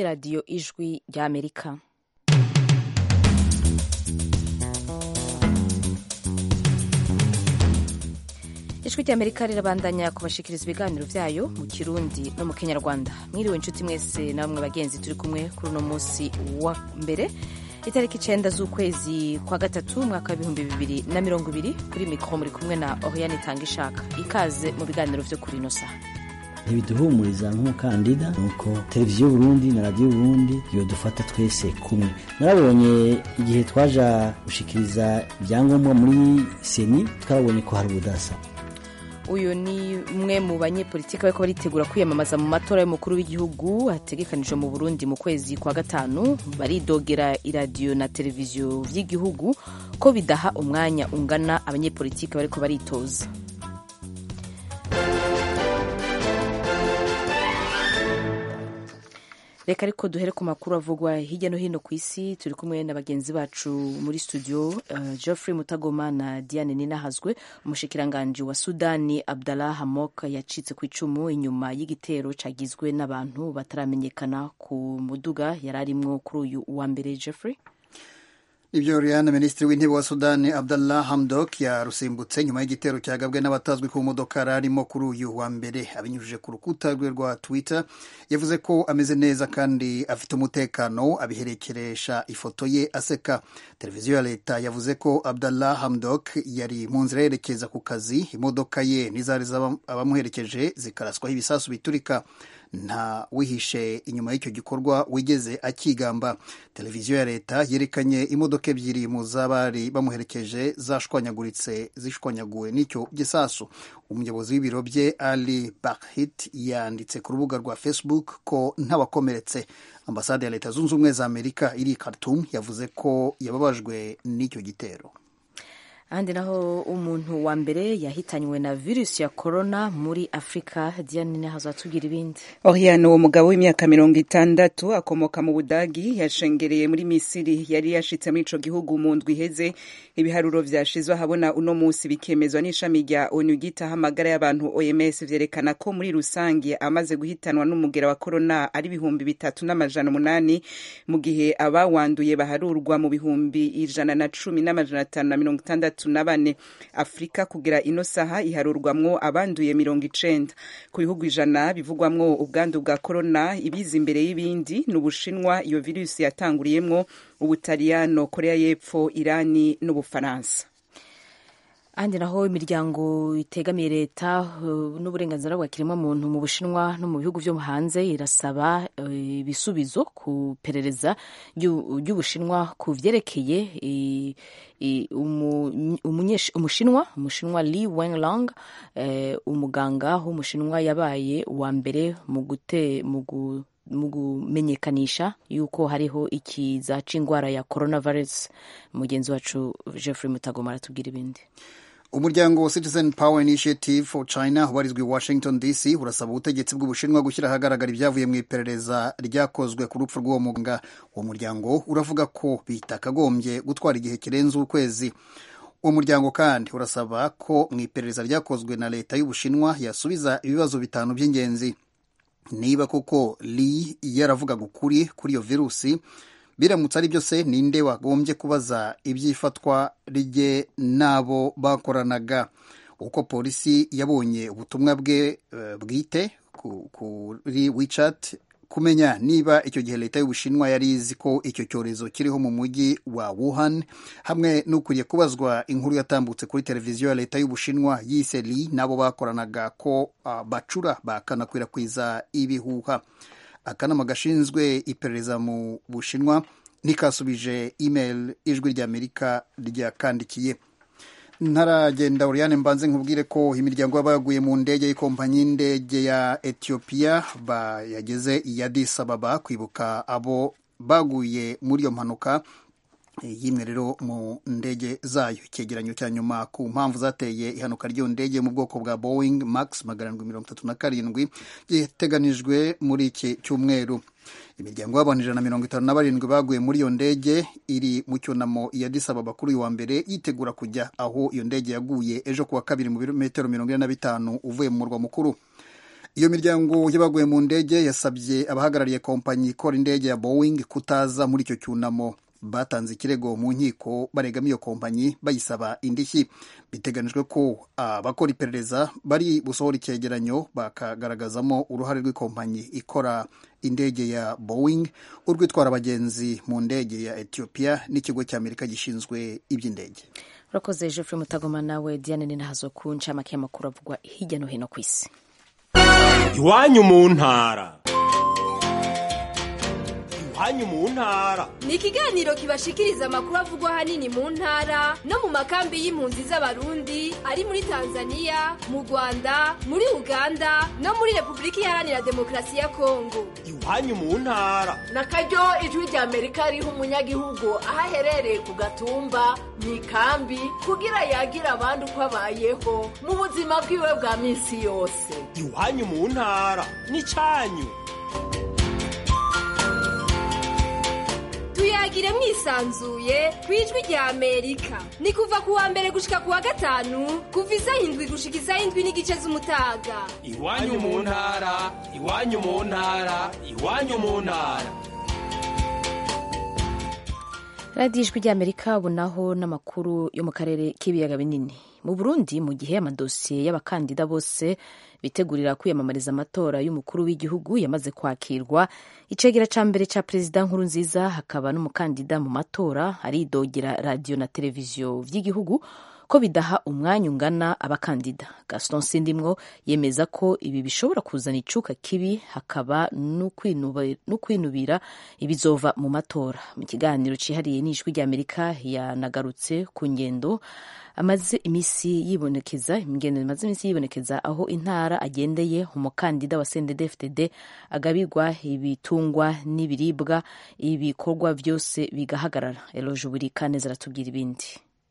radiyo ijwi ry'amerika ijwi ry'amerika rirabandanya kubashikiriza ibiganiro byayo mu kirundi no mu kinyarwanda mwiriwe inshuti mwese namwe bagenzi turi kumwe kuri uno munsi wa mbere itariki icenda z'ukwezi kwa gatatu umwaka w'ibihumbi bibiri na mirongo ibiri kuri mikoro muri kumwe na oriane itanga ishaka ikaze mu biganiro vyo kuri ino saha ntibiduhumuriza nk'umukandida nuko televiziyo y'uburundi na radiyo y'uburundi yodufata twese kumwe narabonye igihe twaja gushikiriza ibyangombwa muri seni twarabonye ko hari ubudasa uyu ni umwe mu banyepolitiki bariko baritegura kwiyamamaza mu matora y'umukuru w'igihugu ategekanijwe mu burundi mu kwezi kwa gatanu baridogera iradiyo na televiziyo vy'igihugu ko bidaha umwanya ungana abanyepolitiki bariko baritoza reka ariko duhere ku makuru avugwa hirya no hino ku isi turi kumwe na bagenzi bacu muri studio uh, geoffrey mutagoma na diane ninahazwe umushikiranganji wa sudani abdallah hamok yacitse ku icumu inyuma y'igitero cagizwe n'abantu bataramenyekana ku muduga yari arimwo kuri uyu wa mbere geoffrey ibyo Rihanna minisitiri w'intebe wa sudani abdallah hamdok yarusimbutse nyuma y'igitero cyagabwe n'abatazwi ku modoka yari arimo kuri uyu wa mbere abinyujije ku rukuta rwe rwa twitter yavuze ko ameze neza kandi afite umutekano abiherekeresha ifoto ye aseka televiziyo ya leta yavuze ko abdallah hamdok yari mu nzira yerekeza ku kazi imodoka ye n'izari abamuherekeje zikaraswaho ibisasu biturika nta wihishe inyuma y'icyo gikorwa wigeze akigamba televiziyo ya leta yerekanye imodoka ebyiri mu z'abari bamuherekeje zashwanyaguritse zishwanyaguwe n'icyo gisasu umuyobozi w'ibiro bye ali bakhit yanditse ku rubuga rwa facebook ko ntabakomeretse ambasade ya leta zunze ubumwe za amerika iri i khartoum yavuze ko yababajwe n'icyo gitero ahandi naho umuntu wa mbere yahitanywe na virusi ya korona muri afurika diane hazatubwira ibindi oriane uwo mugabo w'imyaka mirongo itandatu akomoka mu budagi yashengereye muri misiri yari yashitse muri ico gihugu mu ndwi iheze ibiharuro vyashizwe ahabona uno munsi bikemezwa n'ishami rya onu ryitaho amagara y'abantu oms vyerekana ko muri rusange amaze guhitanwa n'umugera wa korona ari ibihumbi bitatu n'amajana umunani mu gihe abawanduye baharurwa mu bihumbi ijana na cumi n'amajana atanu na mirongo itandatu na bane afurika kugira ino saha iharurwamwo abanduye mirongo icenda ku bihugu ijana bivugwamwo ubwandu bwa korona ibiza imbere y'ibindi ni ubushinwa iyo virusi yatanguriyemwo ubutaliyano korea y'epfo irani n'ubufaransa ahandi naho imiryango itegamiye leta uh, n'uburenganzira bwa kiremwamuntu mu bushinwa no mu bihugu vyo hanze irasaba ibisubizo uh, ku perereza ry'ubushinwa ku vyerekeye umushinwa umushinwa li wenlang uh, umuganga w'umushinwa yabaye uwa mbere mu gute mu mu kumenyekanisha yuko hariho ikiza c'ingwara ya coronavirus mugenzi wacu Jeffrey Mutagoma aratubwira ibindi umuryango Citizen Power Initiative for China ubarizwa i Washington DC urasaba ubutegetsi bw'ubushinwa gushyira ahagaragara ibyavuye mu iperereza ryakozwe ku rupfu rw'uwo muganga uwo muryango uravuga ko bitakagombye gutwara igihe kirenze ukwezi uwo muryango kandi urasaba ko mu iperereza ryakozwe na leta y'ubushinwa yasubiza ibibazo bitanu by'ingenzi niba koko li yaravugaga ukuri kuri iyo virusi biramutse ari byo se ninde wagombye kubaza iby'ifatwa rye n'abo bakoranaga uko polisi yabonye ubutumwa bwe bwite kuri wichat kumenya niba icyo gihe leta y'ubushinwa yari izi ko icyo cyorezo kiriho mu mujyi wa Wuhan hamwe n'ukuriye kubazwa inkuru yatambutse kuri televiziyo ya leta y'ubushinwa yise li n'abo bakoranaga ko uh, bacura bakanakwirakwiza ibihuha akanama gashinzwe iperereza mu bushinwa ntikasubije email ijwi ry'amerika ryakandikiye ntaragenda Oriane mbanze nkubwire ko imiryango y'abaguye mu ndege y'ikompanyi y'indege ya Ethiopia yageze i Addis Ababa kwibuka abo baguye muri iyo mpanuka yimwe rero mu ndege zayo icyegeranyo cya nyuma ku mpamvu zateye ihanuka ry'iyo ndege mu bwoko bwa Boeing Max magana arindwi mirongo itatu na karindwi giteganijwe muri iki cyumweru imiryango y'abantu ijana na mirongo itanu na barindwi baguye muri iyo ndege iri mu cyunamo ya Addis Ababa kuri uyu wa mbere yitegura kujya aho iyo ndege yaguye ejo kuwa kabiri mu birometero mirongo ine na bitanu uvuye mu murwa mukuru iyo miryango y'abaguye mu ndege yasabye abahagarariye kompanyi ikora indege ya boeing kutaza muri icyo cyunamo batanze ikirego mu nkiko baregamo iyo kompanyi bayisaba indishyi biteganijwe ko abakora iperereza bari busohora icyegeranyo bakagaragazamo uruhare rw'ikompanyi ikora indege ya boeing urwitwara abagenzi mu ndege ya ethiopia n'ikigo cy'amerika gishinzwe iby'indege urakoze jeffrey mutagoma nawe diane ninahazo ku ncamake y'amakuru avugwa hirya no hino ku isi iwanyu mu ntara iwanyu mu ntara ni ikiganiro kibashikiriza amakuru avugwa ahanini mu ntara no mu makambi y'impunzi z'abarundi ari muri tanzania mu rwanda muri uganda no muri repubulika iharanira demokarasi ya kongo iwanyu mu ntara na karyo ijwi rya amerika riha umunyagihugu aho aherereye ku gatumba mu ikambi kugira yagire abandi uko abayeho mu buzima bwiwe bwa minsi yose iwanyu mu ntara n'icyanyu tuyagire mwisanzuye ku ijwi rya amerika ni kuva ku wa mbere gushika ku wa gatanu kuva isaha indwi gushika isaha indwi n'igice z'umutaga iwanyu mu ntara iwanyu mu ntara iwanyu mu ntara radiyo ijwi ry'amerika ubu naho n'amakuru yo mu karere k'ibiyaga binini mu burundi mu gihe amadosiye y'abakandida bose bitegurira kwiyamamariza amatora y'umukuru w'igihugu yamaze kwakirwa icegera ca mbere ca perezida nkuru nziza hakaba n'umukandida mu matora aridogera radiyo na televiziyo vy'igihugu ko bidaha umwanya ungana abakandida gaston sindimwo yemeza ko ibi bishobora kuzana icuka kibi hakaba no kwinubira ibizova mu matora mu kiganiro cihariye n'ijwi ry'amerika yanagarutse ku ngendo amaze imisi yibonekeza ingendo imaze imisi yibonekeza aho intara agendeye umukandida wa CNDD-FDD agabirwa ibitungwa n'ibiribwa ibikorwa byose bigahagarara eloje buri kaneza aratubwira ibindi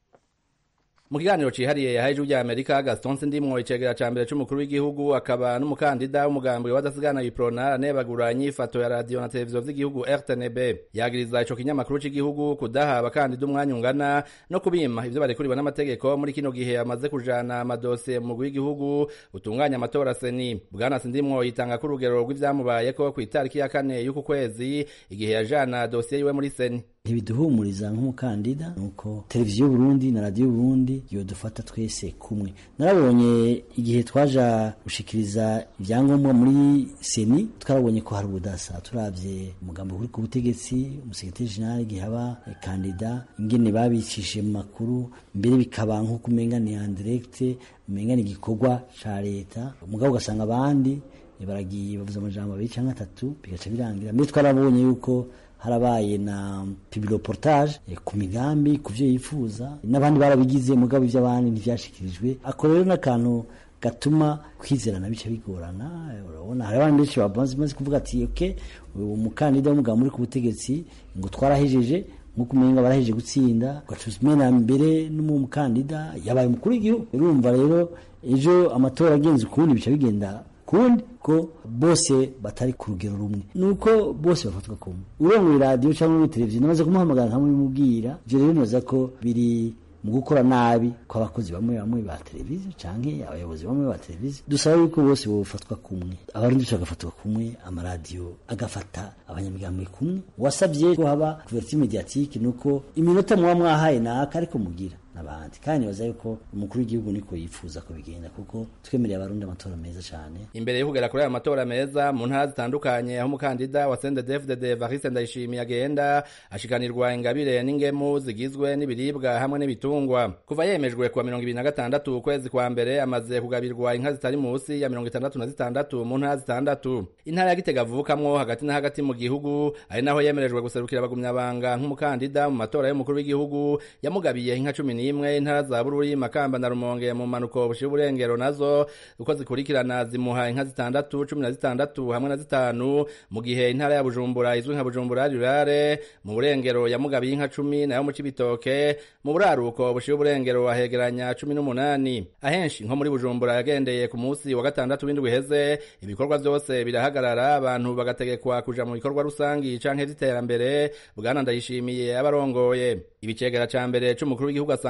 mu kiganiro cihariye yahaye ijwi rya amerika gaston sindimwo icegera ca mbere c'umukuru w'igihugu akaba n'umukandida w'umugambi w'abadasigana iprona anebagura inyifato ya radiyo na televiziyo vy'igihugu rtnb yagiriza ico kinyamakuru c'igihugu kudaha abakandida umwanya ungana no kubima ivyo barekuriwe n'amategeko muri kino gihe amaze kujana amadosiye mu mugwi w'igihugu utunganya amatora seni bwana sindimwo yitanga ko urugero rw'ivyamubayeko kw'itariki ya kane y'uku kwezi igihe yajana dosiye yiwe muri seni ntibiduhumuriza nk'umukandida nuko televiziyo y'uburundi na radiyo y'uburundi yodufata twese kumwe narabonye igihe twaja gushikiriza ibyangombwa muri seni twarabonye ko hari ubudasa turavye umugambi uri ku butegetsi umusekretari jenerali igihe aba kandida ingene babicishije mu makuru mbere bikaba nk'uko umenga ni andiregite umenga ni igikorwa ca leta umugabo ugasanga abandi baragiye bavuze amajambo abiri canke atatu bigaca birangira mbere twarabonye yuko harabaye na pibiroportage ku migambi ku byo yifuza n'abandi barabigize mugabo iby'abandi ntibyashikirijwe ako rero n'akantu gatuma kwizerana bice bigorana urabona hari abandi benshi bamaze kuvuga ati oke umukandida w'umugabo muri ku butegetsi ngo twarahejeje nk'uko umenga barahejeje gutsinda ugacuza umena mbere n'umukandida yabaye umukuru w'igihugu urumva rero ejo amatora agenze ukundi bica bigenda kundi ko bose batari ku rugero rumwe nuko bose bafatwa kumwe urongoye radiyo cyangwa muri televiziyo namaze kumuhamagara nkamubimubwira ibyo rero noza ko biri mu gukora nabi kw'abakozi bamwe bamwe ba televiziyo canke abayobozi bamwe ba televiziyo dusaba yuko bose bofatwa kumwe abarundi dushaka agafatwa kumwe amaradiyo agafata abanyamigambi kumwe wasabye ko haba couverture mediatique nuko iminota muba mwahaye naka ariko mugira n'abandi kandi nibaza yuko umukuru w'igihugu niko yifuza ko bigenda kuko twemereye abarundi amatora meza cyane imbere yo kugera kuri aya matora meza mu ntara zitandukanye aho umukandida wa CNDD-FDD Evariste Ndayishimiye agenda ashikanirwa ingabire n'ingemu zigizwe n'ibiribwa hamwe n'ibitungwa kuva yemejwe kuwa mirongo ibiri na gatandatu ukwezi kwa mbere amaze kugabirwa inka zitari munsi ya mirongo itandatu na zitandatu mu ntara zitandatu intara ya Gitega avukamwo hagati na hagati mu gihugu ari naho yemerejwe guserukira abagumyabanga nk'umukandida mu matora y'umukuru w'igihugu yamugabiye inka cumi n'imwe intara za Bururi Makamba na Rumonge mu manuko bushiye uburengero nazo uko zikurikirana zimuha inka zitandatu cumi na zitandatu hamwe na zitanu mu gihe intara ya Bujumbura izwi nka Bujumbura rurare mu burengero yamugabiye inka cumi nayo mu Cibitoke mu buraruko bushiye uburengero ahegeranya cumi n'umunani ahenshi nko muri Bujumbura yagendeye ku munsi wa gatandatu w'indwi heze ibikorwa byose birahagarara abantu bagategekwa kuja mu bikorwa rusangi canke vy'iterambere bwana ndayishimiye abarongoye ibicegera ca mbere c'umukuru w'igihugu asanga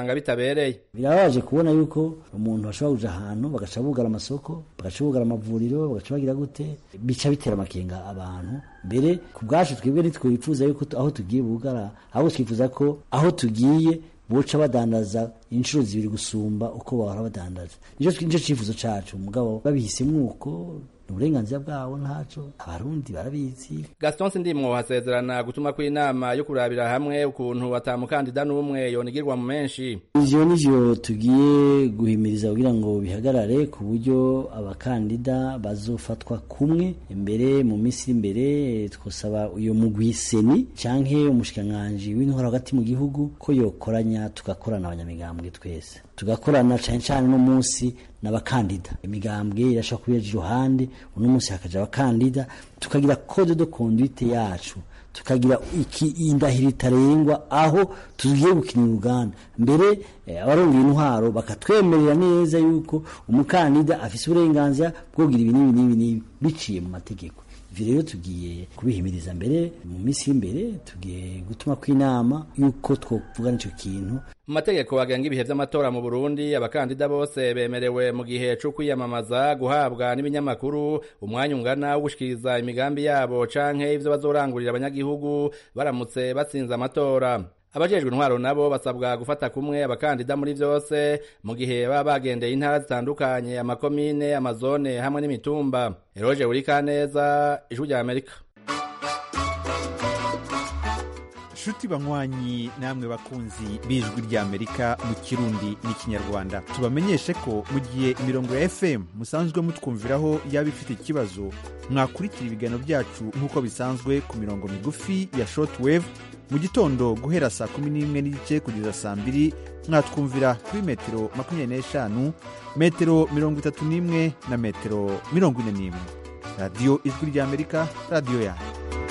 basanga bitabereye birababaje kubona yuko umuntu ashobora kuja ahantu bagaca bugara amasoko bagaca bugara amavuriro bagaca bagira gute bica bitera amakenga abantu mbere ku bwacu twebwe ntitwifuza yuko aho tugiye bugara ahubwo twifuza ko aho tugiye boca badandaza inshuro zibiri gusumba uko bahora badandaza nicyo cyifuzo cacu mugabo babihisemwo uko ni uburenganzira bwabo ntaco abarundi barabizi gaston sindimwo hasezerana gutuma kw'inama yo kurabira hamwe ukuntu atamukandida n'umwe yonigirwa mu menshi ivyo nivyo tugiye guhimiriza kugira ngo bihagarare ku buryo abakandida bazofatwa kumwe imbere mu minsi imbere twosaba uyo mugwi seni canke umushikiranganji w'intwaro hagati mu gihugu ko yokoranya tugakorana abanyamigambwe twese tugakorana cane cane no munsi n'abakandida imigambwe irashobora kubiyaja iruhande uno munsi hakaja abakandida tukagira code de conduite yacu tukagira iki indahiro itarengwa aho tugiye gukinira uruganda mbere eh, abarongera intwaro bakatwemerera neza yuko umukandida afise uburenganzira bwo kugira ibi n'ibi n'ibi n'ibi biciye mu mategeko ivyo rero tugiye kubihimiriza mbere mu minsi y'imbere tugiye gutuma kw'inama yuko twovugana ico kintu mu mategeko agenga ibihe vy'amatora mu burundi abakandida bose bemerewe mu gihe co kwiyamamaza guhabwa n'ibinyamakuru umwanya ungana wo gushikiriza imigambi yabo canke ivyo bazorangurira abanyagihugu baramutse batsinze amatora abajejwe intwaro nabo basabwa gufata kumwe abakandida muri vyose mu gihe baba bagendeye intara zitandukanye amakomine amazone hamwe n'imitumba eroje urikaneza ijwi rya amerika nshuti banywanyi namwe bakunzi b'ijwi ry'amerika mu kirundi n'ikinyarwanda tubamenyeshe ko mu gihe imirongo ya fm musanzwe mutwumviraho yaba ifite ikibazo mwakurikira ibiganiro byacu nk'uko bisanzwe ku mirongo migufi ya shortwave mu gitondo guhera saa kumi n'imwe n'igice kugeza saa mbiri mwatwumvira kuri metero makumyabiri n'eshanu metero mirongo itatu n'imwe na metero mirongo ine n'imwe radiyo ijwi ry'amerika radiyo yanyu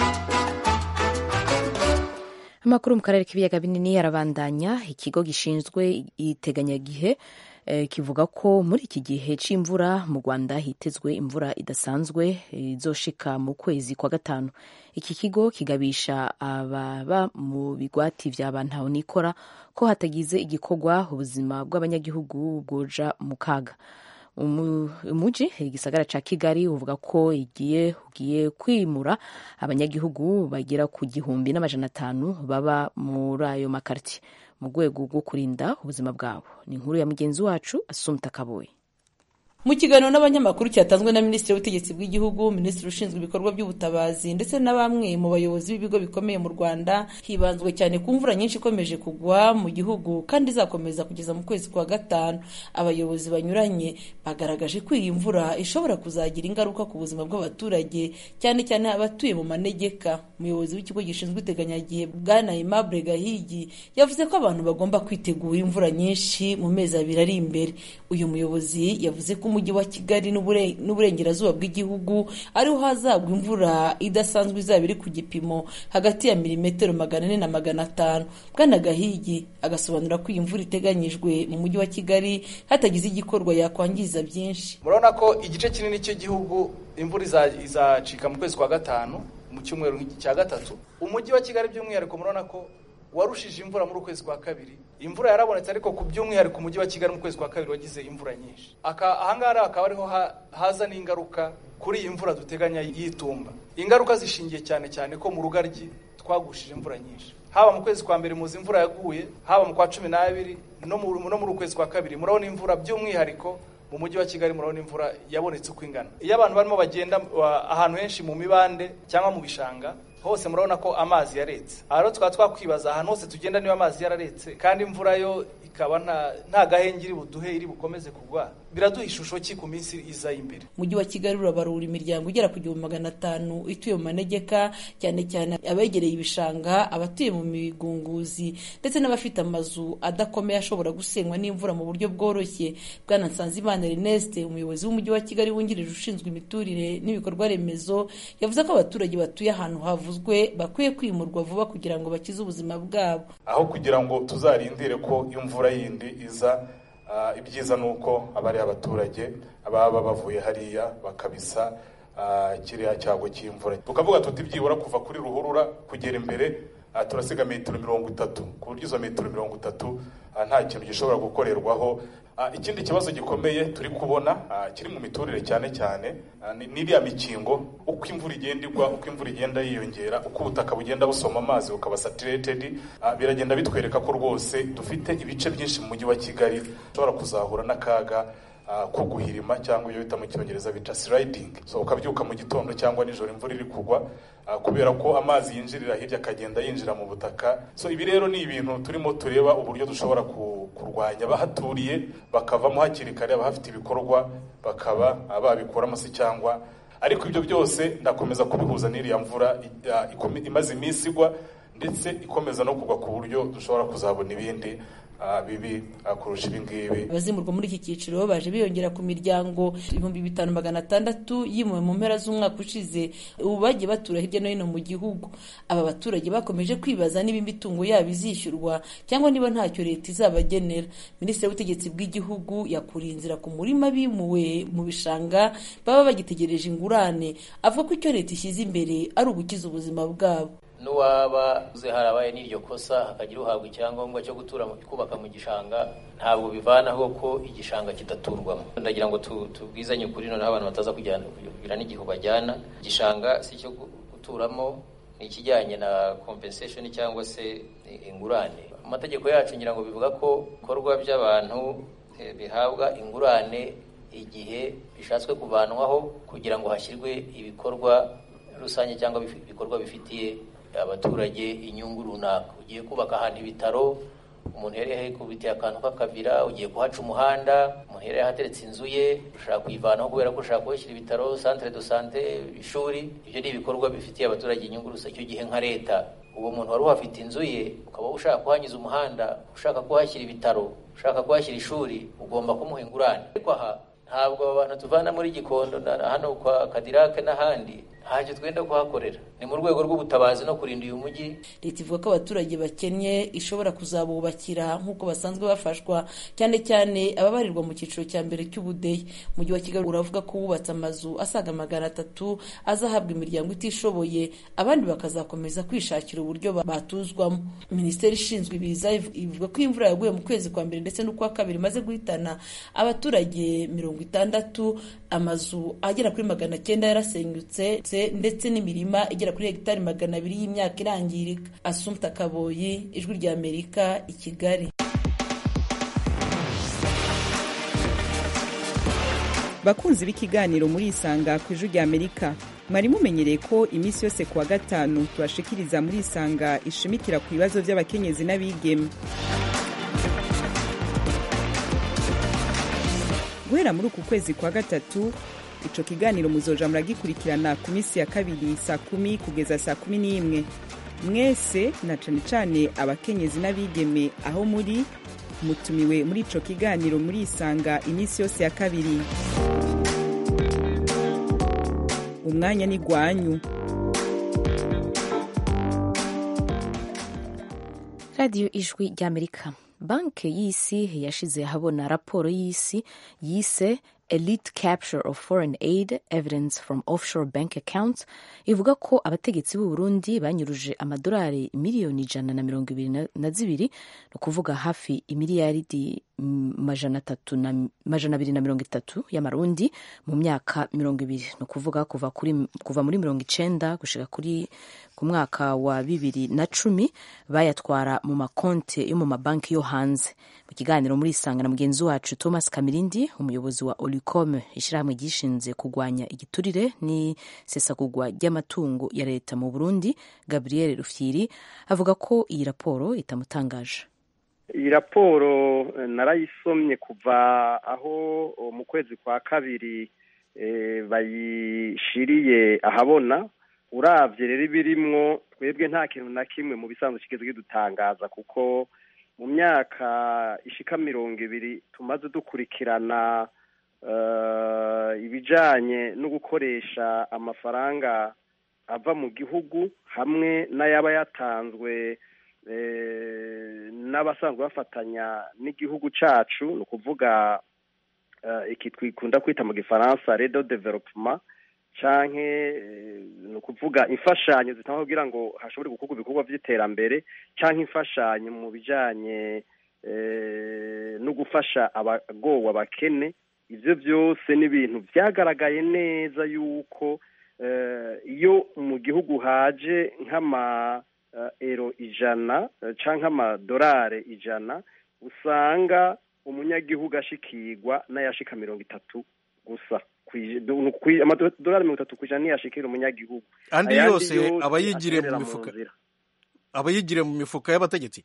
amakuru mu karere k'ibiyaga binini arabandanya ikigo gishinzwe iteganyagihe eh, kivuga ko muri iki gihe c'imvura mu rwanda hitezwe imvura idasanzwe izoshika mu kwezi kwa gatanu iki kigo kigabisha ababa mu bigwati vya bantahonikora ko hatagize igikorwa ubuzima bw'abanyagihugu bwoja mu kaga umuji igisagara ca kigali uvuga ko igiye ugiye kwimura abanyagihugu bagera ku gihumbi n'amajana atanu baba muri ayo makartie mu rwego rwo kurinda ubuzima bwabo ni inkuru ya mugenzi wacu asumta kaboye mu kiganiro n'abanyamakuru cyatanzwe na minisitiri w'ubutegetsi bw'igihugu minisitiri ushinzwe ibikorwa by'ubutabazi ndetse na bamwe mu bayobozi b'ibigo bikomeye mu rwanda hibanzwe cyane ku mvura nyinshi ikomeje kugwa mu gihugu kandi izakomeza kugeza mu kwezi kwa gatanu abayobozi banyuranye bagaragaje ko iyi mvura ishobora kuzagira ingaruka ku buzima bw'abaturage cyane cyane abatuye mu manegeka umuyobozi w'ikigo gishinzwe iteganyagihe bwana aimable gahigi yavuze ko abantu bagomba kwitegura imvura nyinshi mu mezi abiri ari imbere uyu muyobozi yavuze ko umujyi wa kigali n'uburengerazuba bw'igihugu ariho hazagwa imvura idasanzwe izaba iri ku gipimo hagati ya milimetero magana ane na magana atanu bwana gahigi agasobanura ko iyi mvura iteganyijwe mu mujyi wa kigali hatagize igikorwa yakwangiza byinshi murabona ko igice kinini cy'igihugu imvura izacika mu kwezi kwa gatanu mu cyumweru cya gatatu umujyi wa kigali by'umwihariko murabona ko warushije imvura muri ukwezi kwa kabiri imvura yarabonetse ariko ku by'umwihariko umujyi wa kigali mu kwezi kwa kabiri wagize imvura nyinshi ahangaha akaba ariho haza n'ingaruka kuri iyi mvura duteganya y'itumba ingaruka zishingiye cyane cyane ko mu rugaryi twagushije imvura nyinshi haba mu kwezi kwa mbere muzi imvura yaguye haba mu kwa cumi n'abiri no muri ukwezi kwa kabiri murabona imvura by'umwihariko mu mujyi wa kigali murabona imvura yabonetse uko ingana iyo abantu barimo bagenda ahantu henshi mu mibande cyangwa mu bishanga hose murabona ko amazi yaretse aha rero tukaba twakwibaza ahantu hose tugenda niba amazi yararetse kandi imvura yo ikaba nta gahenge iri buduhe iri bukomeze kugwa biraduha ishusho ki ku minsi iza imbere umujyi wa kigali urabarura imiryango igera ku gihumbi magana atanu ituye mu manegeka cyane cyane abegereye ibishanga abatuye mu migunguzi ndetse n'abafite amazu adakomeye ashobora gusenywa n'imvura mu buryo bworoshye bwana nsanzimana ernest umuyobozi w'umujyi wa kigali wungirije ushinzwe imiturire n'ibikorwa remezo yavuze ko abaturage batuye ahantu havuzwe bakwiye kwimurwa vuba kugira ngo bakize ubuzima bwabo aho kugira ngo tuzarindire ko imvura yindi iza ibyiza ni uko aba ari abaturage baba bavuye hariya bakabisa kiriya cyago cy'imvura tukavuga tuti byibura kuva kuri ruhurura kugera imbere turasiga metero mirongo itatu ku buryo izo metero mirongo itatu nta kintu gishobora gukorerwaho ikindi kibazo gikomeye turi kubona kiri mu miturire cyane cyane n'iriya mikingo uko imvura igenda igwa uko imvura igenda yiyongera uko ubutaka bugenda busoma amazi bukaba satiretedi biragenda bitwereka ko rwose dufite ibice byinshi mu mujyi wa kigali ushobora kuzahura n'akaga ko guhirima cyangwa iyo bita mu cyongereza bita sliding so ukabyuka mu gitondo cyangwa nijoro imvura iri kugwa kubera ko amazi yinjirira hirya akagenda yinjira mu butaka so ibi rero ni ibintu turimo tureba uburyo dushobora kurwanya abahaturiye bakavamo hakiri kare abahafite ibikorwa bakaba babikuramo se cyangwa ariko ibyo byose ndakomeza kubihuza n'iriya mvura imaze iminsi igwa ndetse ikomeza no kugwa ku buryo dushobora kuzabona ibindi bibi kurusha ibi ngibi abazimurwa muri iki cyiciro baje biyongera ku miryango ibihumbi bitanu magana atandatu yimuwe mu mpera z'umwaka ushize ubu bagiye batura hirya no hino mu gihugu aba baturage bakomeje kwibaza niba imitungo yabo izishyurwa cyangwa niba ntacyo leta izabagenera minisitiri w'ubutegetsi bw'igihugu yakuriye inzira ku murima bimuwe mu bishanga baba bagitegereje ingurane avuga ko icyo leta ishyize imbere ari ugukiza ubuzima bwabo n'uwaba uze harabaye n'iryo kosa hakagira uhabwa icyangombwa cyo gutura kubaka mu gishanga ntabwo bivanaho ko igishanga kidaturwamo ndagira ngo tubwizanye ukuri noneho abantu bataza kugira n'igihu bajyana igishanga si icyo guturamo ni ikijyanye na compensation cyangwa se ingurane amategeko yacu ngira ngo bivuga ko ibikorwa by'abantu bihabwa ingurane igihe bishatswe kuvanwaho kugira ngo hashyirwe ibikorwa rusange cyangwa ibikorwa bifitiye abaturage inyungu runaka ugiye kubaka ahantu ibitaro umuntu yari yahikubitiye akantu k'akavira ugiye kuhaca umuhanda umuntu yari yahateretse inzu ye ushaka kuyivanaho kubera ko ushaka kuhashyira ibitaro centre de sante ishuri ibyo ni ibikorwa bifitiye abaturage inyungu rusange icyo gihe nka leta uwo muntu wari uhafite inzu ye ukaba ushaka kuhanyuza umuhanda ushaka kuhashyira ibitaro ushaka kuhashyira ishuri ugomba kumuha ingurane ariko aha ntabwo aba bantu tuvana muri gikondo hano kwa kadirake n'ahandi ntacyo twenda kuhakorera ni mu rwego rw'ubutabazi no kurinda uyu mujyi leta ivuga ko abaturage bakennye ishobora kuzabubakira nk'uko basanzwe bafashwa cyane cyane ababarirwa mu cyiciro cya mbere cy'ubudehe umujyi wa kigali uravuga ko wubatse amazu asaga magana atatu azahabwa imiryango itishoboye abandi bakazakomeza kwishakira uburyo batuzwamo minisiteri ishinzwe ibiza ivuga ko imvura yaguye mu kwezi kwa mbere ndetse n'ukwa kabiri imaze guhitana abaturage mirongo itandatu amazu agera kuri magana cyenda yarasenyutse ndetse n'imirima igera kuri hegitari magana abiri y'imyaka irangirika asumta kaboyi ijwi rya amerika i kigali bakunzi b'ikiganiro muri isanga ku ijwi rya amerika mwari mumenyereye ko iminsi yose ku wa gatanu tubashikiriza muri isanga ishimikira ku bibazo by'abakenyezi n'abigeme guhera muri uku kwezi kwa gatatu ico kiganiro muzoja muragikurikirana ku minsi ya kabiri saa kumi kugeza saa kumi n'imwe mwese na cane cane abakenyezi n'abigeme aho muri mutumiwe muri ico kiganiro muri isanga iminsi yose ya kabiri umwanya ni gwanyu radiyo ijwi ry'amerika banki y'isi yashize ahabona raporo y'isi yise elite capture of foreign aid evidence from offshore bank accounts ivuga ko abategetsi b'u Burundi banyuruje amadolari miliyoni ijana na mirongo ibiri na zibiri ni ukuvuga hafi imiliyaridi majana atatu na majana abiri na mirongo itatu y'amarundi mu myaka mirongo ibiri ni ukuvuga kuva kuri kuva muri mirongo icenda gushika kuri ku mwaka wa bibiri na cumi bayatwara mu makonti yo mu mabanki yo hanze mu kiganiro muri isanga na mugenzi wacu thomas kamirindi umuyobozi wa olicom ishyirahamwe ryishinze kurwanya igiturire n'isesagurwa ry'amatungo ya leta mu burundi gabriel rufyiri avuga ko iyi raporo itamutangaje iyi raporo narayisomye kuva aho mu kwezi kwa kabiri bayishiriye ahabona urabye rero ibirimwo twebwe nta kintu na kimwe mu bisanzwe kigeze kidutangaza kuko mu myaka ishika mirongo ibiri tumaze dukurikirana ibijanye no gukoresha amafaranga ava mu gihugu hamwe n'ayaba yatanzwe n'abasanzwe bafatanya n'igihugu cacu ni ukuvuga iki twikunda kwita mu gifaransa redo development canke ni ukuvuga imfashanyo zitangwa kugira ngo hashobore gukorwa ibikorwa by'iterambere canke imfashanyo mu bijanye no gufasha abagowe abakene ivyo byose ni ibintu vyagaragaye neza yuko iyo mu gihugu haje nk'ama ero ijana canke amadorare ijana usanga umunyagihugu ashikirwa n'ayashika mirongo itatu gusa amadolari mirongo itatu ku ijana ntiyashikira umunyagihugu andi yose aba yigiriye mu mifuka aba yigiriye mu mifuka y'abategetsi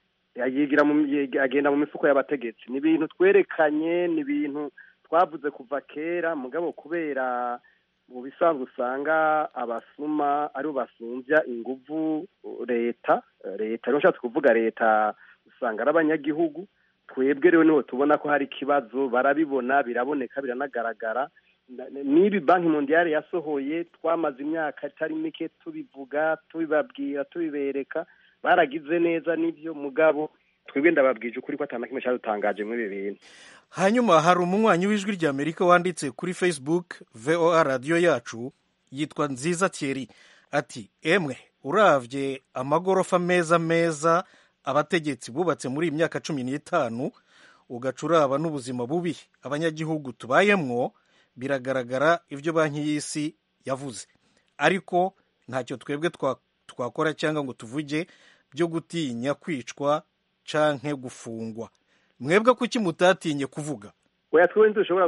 yigira agenda mu mifuko y'abategetsi ni ibintu twerekanye ni ibintu twavuze kuva kera mugabo kubera mu bisanzwe usanga abasuma aribo basunvya inguvu leta leta rero nshatse kuvuga leta usanga ari abanyagihugu twebwe rero niho tubona ko hari ikibazo barabibona biraboneka biranagaragara n'ibi banki mondiale yasohoye twamaze imyaka itari mike tubivuga tubibabwira tubibereka baragize neza n'ibyo mugabo twebwe ndababwije ukuri ko atana kimwe cyadutangaje muri ibi bintu hanyuma hari umunywanyi w'ijwi ry'amerika wanditse kuri facebook voa radiyo yacu yitwa nziza thierry ati emwe uravye amagorofa meza meza abategetsi bubatse muri iyi myaka cumi n'itanu ugaca uraba n'ubuzima bubi abanyagihugu tubayemwo biragaragara ibyo banki y'isi yavuze ariko ntacyo twebwe twakora cyangwa ngo tuvuge byo gutinya kwicwa canke gufungwa mwebwe kuki mutatinye kuvuga oya twe ntidushobora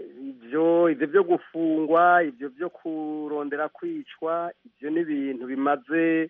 ibyo ibyo byo gufungwa ibyo byo kurondera kwicwa ibyo ni ibintu bimaze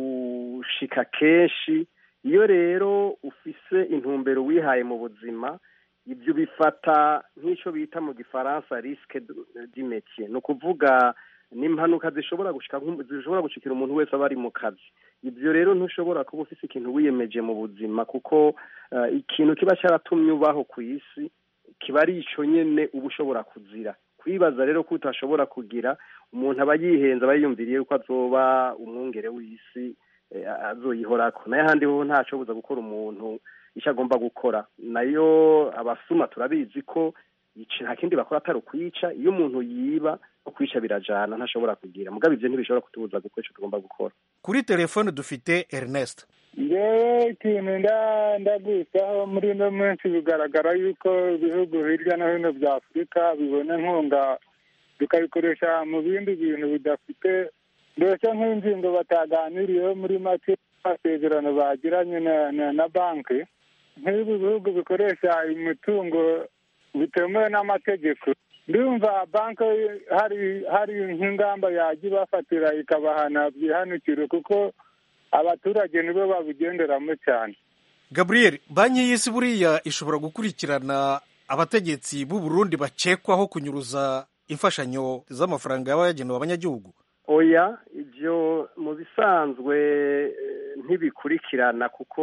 gushika kenshi iyo rero ufise intumbero wihaye mu buzima ibyo bifata nk'icyo bita mu gifaransa risike d'imetier ni ukuvuga ni impanuka zishobora gushika zishobora gushikira umuntu wese aba ari mu kazi ibyo rero ntushobora kuba ufise ikintu wiyemeje mu buzima kuko ikintu kiba cyaratumye ubaho ku isi kiba ari icyo nyine uba ushobora kuzira kwibaza rero ko utashobora kugira umuntu aba yihenze aba yiyumviriye ko azoba umwungere w'isi azoyihorako nayo ahandi ho ntacobuza gukora umuntu icyo agomba gukora nayo abasuma turabizi ko nta kindi bakora atari ukwica iyo umuntu yiba no kwica birajana ntashobora kugira mugabo ibyo ntibishobora kutubuza gukora icyo tugomba gukora kuri telefone dufite ernest ngewe ikintu ndagusaho muri ino minsi bigaragara yuko ibihugu hirya no hino bya afurika bibona inkunga bikabikoresha mu bindi bintu bidafite mbese nk'ingingo bataganiriyeho muri make amasezerano bagiranye na banki nk'ibi bihugu bikoresha imitungo bitemewe n'amategeko ndumva banki hari hari nk'ingamba yajya ibafatira ikabahana byihanukire kuko abaturage nibo babigenderamo cyane gabriel banki y'isi buriya ishobora gukurikirana abategetsi b'u Burundi bakekwaho kunyuruza imfashanyo z'amafaranga yaba yagenewe abanyagihugu oya ibyo mu bisanzwe ntibikurikirana kuko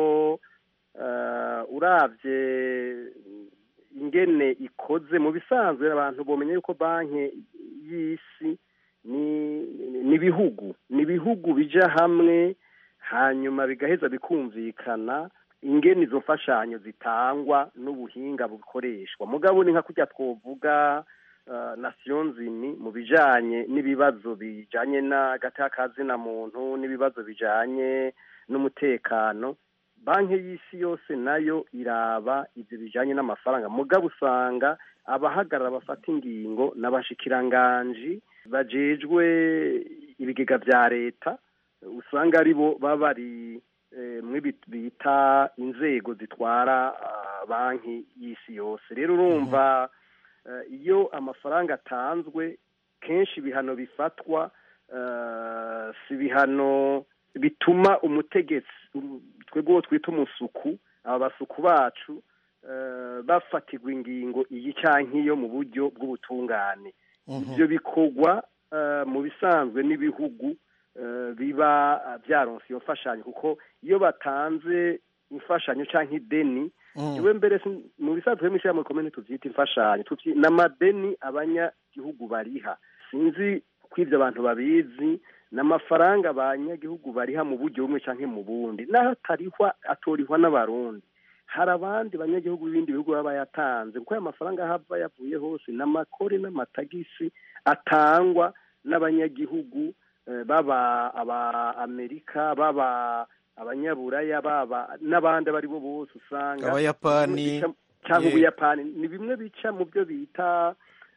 urabye ingene ikoze mu bisanzwe abantu bamenya yuko banki y'isi ni ibihugu ni ibihugu bija hamwe hanyuma bigaheza bikumvikana ingene izo mfashanyo zitangwa n'ubuhinga bukoreshwa mugabo ni nka kurya twovuga nasiyo nzini mu bijanye n'ibibazo bijanye n'agataka muntu n'ibibazo bijanye n'umutekano banki y'isi yose nayo iraba ibyo bijanye n'amafaranga mugabo usanga abahagarara bafata ingingo n'abashikiranganji bajejwe ibigega vya leta usanga ari bo baba bari mwe bita inzego zitwara banki y'isi yose rero urumva iyo amafaranga atanzwe kenshi ibihano bifatwa si ibihano bituma umutegetsi twebwe uwo twita umusuku aba basuku bacu bafatirwa ingingo iyi cyangwa iyo mu buryo bw'ubutungane ibyo bikorwa mu bisanzwe n'ibihugu biba byaronse iyo mfashanyo kuko iyo batanze imfashanyo cyangwa ideni iwe mbere mu bisanzwe mu ishyirahamwe rikomeye tubyita imfashanyo n'amadeni abanyagihugu bariha sinzi ko ibyo abantu babizi ni amafaranga abanyagihugu bariha mu buryo bumwe cyangwa mu bundi naho atarihwa atorihwa n'abarundi hari abandi banyagihugu b'ibindi bihugu baba bayatanze kuko aya mafaranga ahava yavuye hose ni amakore n'amatagisi atangwa n'abanyagihugu baba aba amerika baba abanyaburaya baba n'abandi abo ari bo bose usanga abayapani cyangwa ubuyapani ni bimwe bica mu byo bita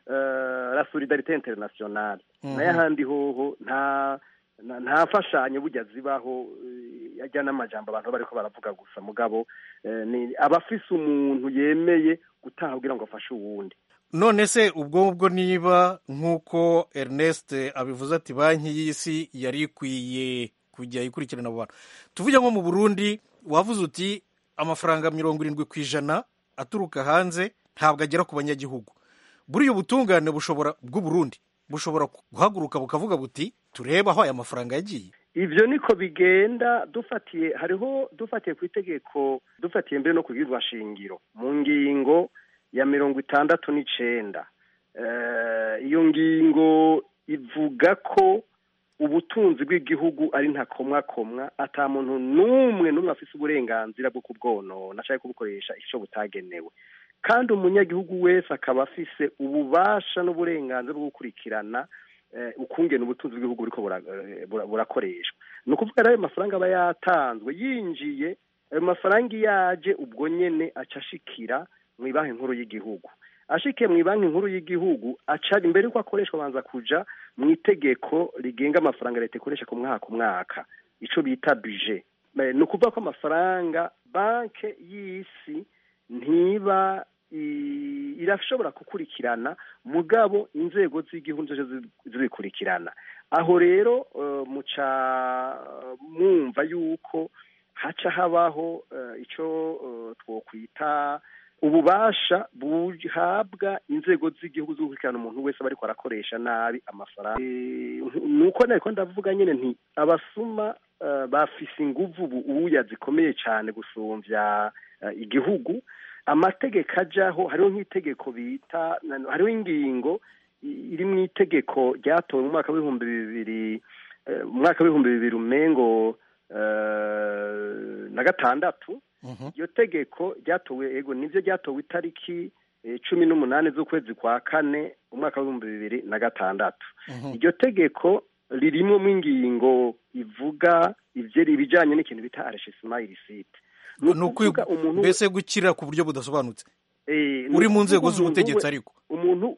la solidarite internationale nayo ahandi hoho nta nta mfashanyo burya zibaho ajya n'amajambo abantu bariko baravuga gusa mugabo ni abafise umuntu yemeye gutaha kugira ngo afashe uwundi none se ubwo ngubwo niba nk'uko ernest abivuze ati banki y'isi yari ikwiye kujya ikurikirana abo bantu tuvuge nko mu burundi wavuze uti amafaranga mirongo irindwi ku ijana aturuka hanze ntabwo agera ku banyagihugu buriya ubutungane bushobora bw'uburundi bushobora guhaguruka bukavuga buti turebe aho aya mafaranga yagiye ivyo niko bigenda dufatiye hariho dufatiye ku itegeko dufatiye mbere no ku shingiro mu ngingo ya mirongo itandatu n'icenda iyo ngingo ivuga ko ubutunzi bw'igihugu ari ntakomwakomwa ata muntu n'umwe n'umwe afise uburenganzira bwo kubwonona cyangwa kubukoresha icyo butagenewe kandi umunyagihugu wese akaba afise ububasha n'uburenganzira bwo gukurikirana ukungena ubutunzi bw'igihugu buriko burakoreshwa ni ukuvuga rero ayo mafaranga aba yatanzwe yinjiye ayo mafaranga iyo aje ubwo nyene aca ashikira mu banki nkuru y'igihugu ashikiye mu banki nkuru y'igihugu aca imbere yuko akoreshwa abanza kuja mu itegeko rigenga amafaranga leta ikoresha ku mwaka umwaka ico bita budget ni ukuvuga ko amafaranga banki y'isi ntiba irashobora gukurikirana mugabo inzego z'igihugu zose zibikurikirana aho rero muca mwumva yuko haca habaho icyo twokwita ububasha buhabwa inzego z'igihugu zo gukurikirana umuntu wese aba ariko arakoresha nabi amafaranga ni uko nariko ndavuga nyine nti abasuma bafise inguvu ubuya zikomeye cyane gusumbya igihugu amategeko ajyaho hariho nk'itegeko bita hariho ingingo iri mu itegeko ryatowe mu mwaka w'ibihumbi bibiri mu mwaka w'ibihumbi bibiri umengo na gatandatu iryo tegeko ryatowe ego nibyo ryatowe itariki cumi n'umunani z'ukwezi kwa kane umwaka w'ibihumbi bibiri na gatandatu iryo tegeko ririmo ingingo ivuga ibijyanye n'ikintu bita areshisimayiri site mbese gukira ku buryo budasobanutse uri mu nzego z'ubutegetsi ariko umuntu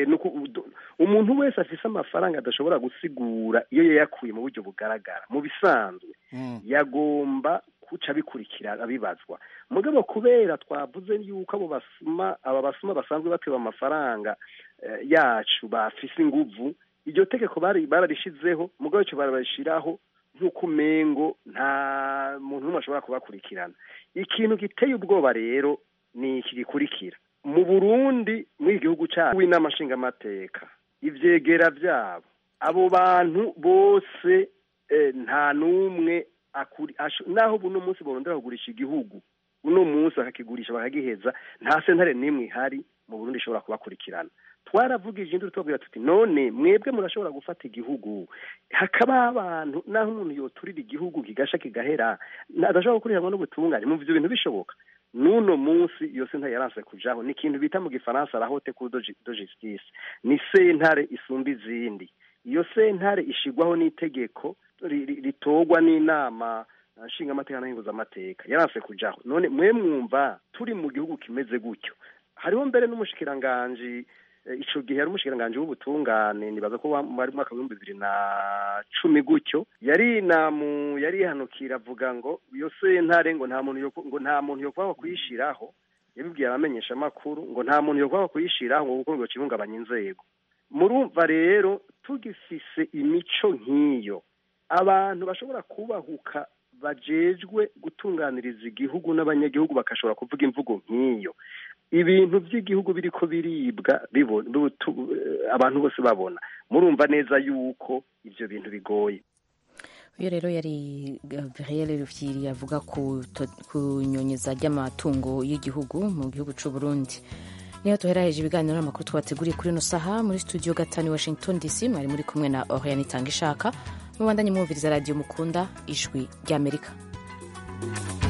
umuntu wese afise amafaranga adashobora gusigura iyo yayakuye mu buryo bugaragara mu bisanzwe yagomba kuca bikurikira abibazwa mugabo kubera twavuze yuko abo basuma aba basuma basanzwe batewe amafaranga yacu bafise inguvu iryo tegeko bararishizeho mugabo cyo barabashiraho nk'uko umengo nta muntu n'umwe ashobora kubakurikirana ikintu giteye ubwoba rero ni iki gikurikira mu burundi muri igihugu cyacu w'inama nshingamateka ivyegera vyabo abo bantu bose nta n'umwe naho buno munsi borondera kugurisha igihugu uno munsi bakakigurisha bakagiheza nta sentare n'imwe ihari mu burundi ishobora kubakurikirana twaravugije induru tubabwira tuti none mwebwe murashobora gufata igihugu hakaba abantu naho umuntu yoturira igihugu kigasha kigahera adashobora gukurikiranwa n'ubutungane mu ivyo bintu bishoboka n'uno munsi iyo sentare yaranse kujaho ni ikintu bita mu gifaransa la haute cour de justice ni sentare isumba izindi iyo sentare ishigwaho n'itegeko ritorwa n'inama nshingamateka n'ahinguzamateka yaranse kujaho none mwe mwumva turi mu gihugu kimeze gutyo hariho mbere n'umushikiranganji ico gihe yari umushikiranganji w'ubutungane nibaza ko wari mwaka w'ibihumbi bibiri na cumi gutyo yari namu yari yihanukira avuga ngo iyo sentare ngo nta muntu ngo nta muntu yokwanga kuyishiraho yabibwiye abamenyesha amakuru ngo nta muntu yokwanga kuyishiraho ngo kuko ngo kibungabanya inzego murumva rero tugifise imico nk'iyo abantu bashobora kubahuka bajejwe gutunganiriza igihugu n'abanyagihugu bakashobora kuvuga imvugo nk'iyo ibintu by'igihugu biriko biribwa abantu bose babona murumva neza yuko ibyo bintu bigoye uyu rero yari gabriel rufyiri avuga ku nyonyeza ry'amatungo y'igihugu mu gihugu cy'u Burundi niyo tuheraheje ibiganiro n'amakuru twateguriye kuri ino saha muri studio gatanu washington dc mwari muri kumwe na oriane itanga ishaka mubandanye mwumviriza radiyo mukunda ijwi ry'amerika